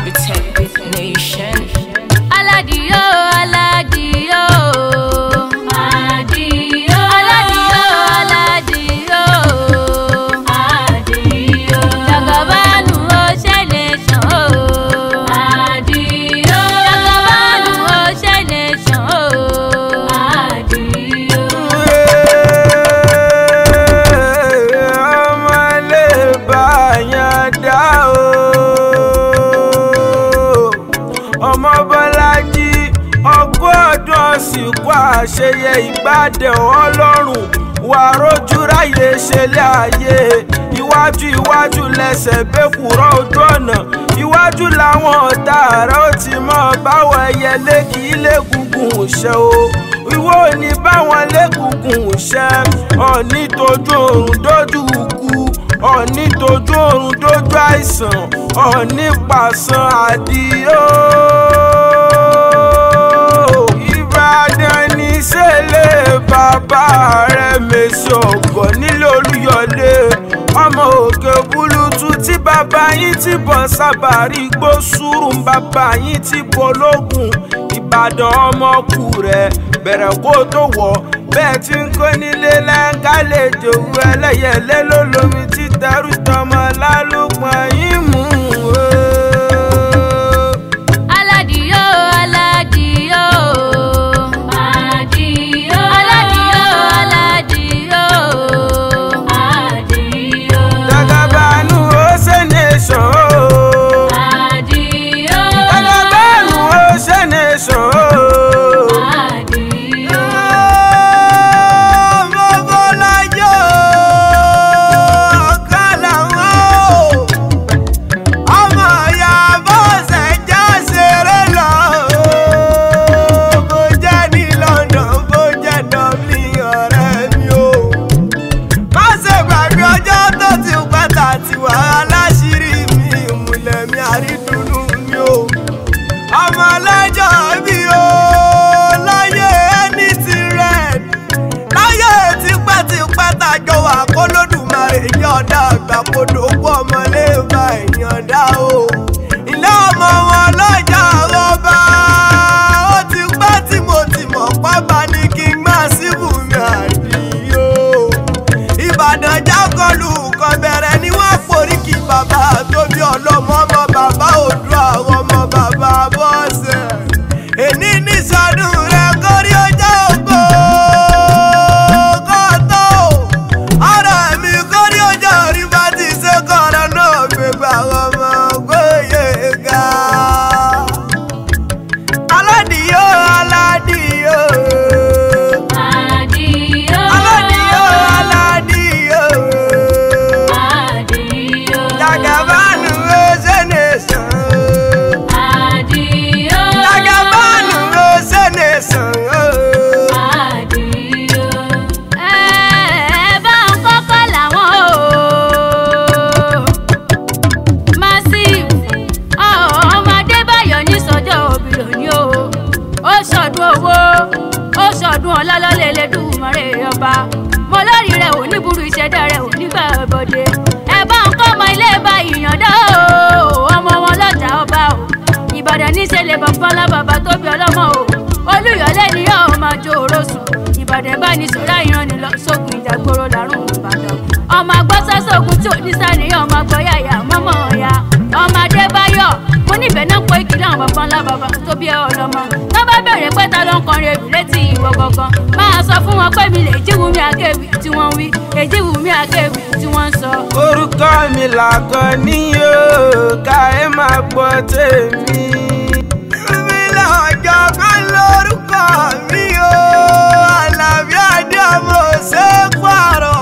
Tech Nation. Aládìyó aládìyó. Àdìyó. Aládìyó aládìyó. Àdìyó. Jagabanu ó ṣẹlẹ̀ sàn ó. Àdìyó. Jagabanu ó ṣẹlẹ̀ sàn ó. Àdìyó. ọmọ lè bá yàn dá o. ọmọ bọ́lájí ọgọ́ ọdún ọ̀sìnkú àṣeyẹ ìgbàdẹ̀ ọlọ́run wà rójú ráyè ṣẹlẹ̀ ayé iwájú iwájú lẹ́sẹ̀ bẹ́kùrọ̀ ojú ọ̀nà iwájú làwọn ọ̀tá rẹ̀ ó ti mọ̀ báwọn ẹyẹ lẹ́kì ilé-gungun ṣe o ìwọ ò ní báwọn lẹ́kùnkùn ṣe ọ̀ní tójú oorun dójú ikú ọ̀ní tójú oorun dójú àìsàn ọ̀ní pàṣán àdìo. ìbàdàn ní sẹ́lẹ̀ bàbá rẹ̀ mèsì ọ̀gọ̀ nílé olúyọlé ọmọ òkè búlútú tí bàbá yín ti bọ̀ sábàrí gbó sùúrù bàbá yín ti bọ̀ lógun ìbàdàn ọmọkù rẹ̀ bẹ̀rẹ̀ kó tó wọ̀ bẹ́ẹ̀ tí ń kó nílé lẹ́ńká lè jòwú ẹlẹ́yẹlé lólómi títẹrù tọmọ lálùpọ̀ yín mú o. Aládìyó aládìyó. Àdìyó. Aládìyó aládìyó. Àdìyó. Jagabanu ó ṣe nation o. Àdìyó. Jagabanu ó ṣe nation o. Àdìyó. Ọmọ Bọ́lájọ́ Kálàmọ́ ọmọ ìyá bọ́sẹ̀ já ṣeré lọ. Bó jẹ́ ní London, bó jẹ́ Dublin ọ̀rẹ́ mi o. Má ṣe gbàgbé ọjọ́ tó ti pẹ́ta tiwa aláṣírí mi ìmùlẹ̀ mi àrídùnnú mi o ọmọ ọlọ́jọ́ bí o láyé ẹni ti rẹ̀ láyé tipẹ́tipẹ́ tàjọ wà kó lódùmarè yọ̀ǹda àgbà kó dògbò ọmọlé bá ìyọ̀ǹda o ilé ọmọ wọn lọ́jà rọ́bà ó ti pẹ́ tí mo ti mọ̀ pápá ní kí n má síbù mi àdìyó ìbàdàn jákọlù kan bẹ̀rẹ̀ ni wọ́n forí kí bàbá tóbi ọlọ́mọ ọmọ bàbá òdu àwọn ọmọ bàbá bọ́ọ̀sẹ̀ èní ní sọdún rẹ kórí ọjọ́ ògbó kọ́tọ́ ọ̀rọ̀ mi kórí ọjọ́ orí bá ti ṣe kọ́ra náà gbégbá ọmọ gbóyè ga aládìyó aládìyó Àdìyó. aládìyó aládìyó. Àdìyó. Jagabanu ose nation. Àdìyó. Jagabanu ose nation. Àdìyó. Ẹ bá ń kọ́kọ́ làwọn o. Massive ọmọ Adébáyọ̀ ní sọ́jọ́ òbí lónìí o. Ó ṣọdún owó, ó ṣọdún ọlọ́lọ́lẹ̀ Elédùmarè ọba. Mo lórí rẹ̀ ò ní burú ìṣẹ̀dá rẹ̀ ò ní gbà bọ̀dé. Ẹ bá ń kọ́ ọmọ ilé bá ìyànda o. Ọmọ wọn lọ́jà ọba o. Ìbàdàn níṣẹ́lẹ̀ bàbá ńlá bàbá tó bí ọlọ́mọ o. Olúyọ̀lé ni yóò máa jó oró sùn. Ìbàdàn bá ní sọ̀rọ̀ ìrànni lọ sógun ìjàgbóró lárùn Ìbàdàn. Ọmọ agbọ́sọ́ sógun tí ò ní sàníyàn ọmọ agbọ́yàyà mọ́mọ́ ọ̀ya. Ọmọ Adébáyọ̀ mo níbẹ̀ náà pé ìkìlọ̀ àwọn bàbá ńlá bàbá tó bí ẹ ọlọ́mọ. Tó bá bẹ̀rẹ̀ pé ta ló ń kọrin ewì létí ìwọ gangan. Máa sọ fún wọn pé mi lè jíwu mi àkéwì tí wọ́n ń wí. Èjíwu mi àkéwì tí wọ́n ń sọ. Orúkọ mi làkàn ní o, ká ẹ máa gbọ́ tèmi. Mi lọ́jọ́ kan lórúkọ mi o, Àlàbí Adé ọmọ ṣe pààrọ̀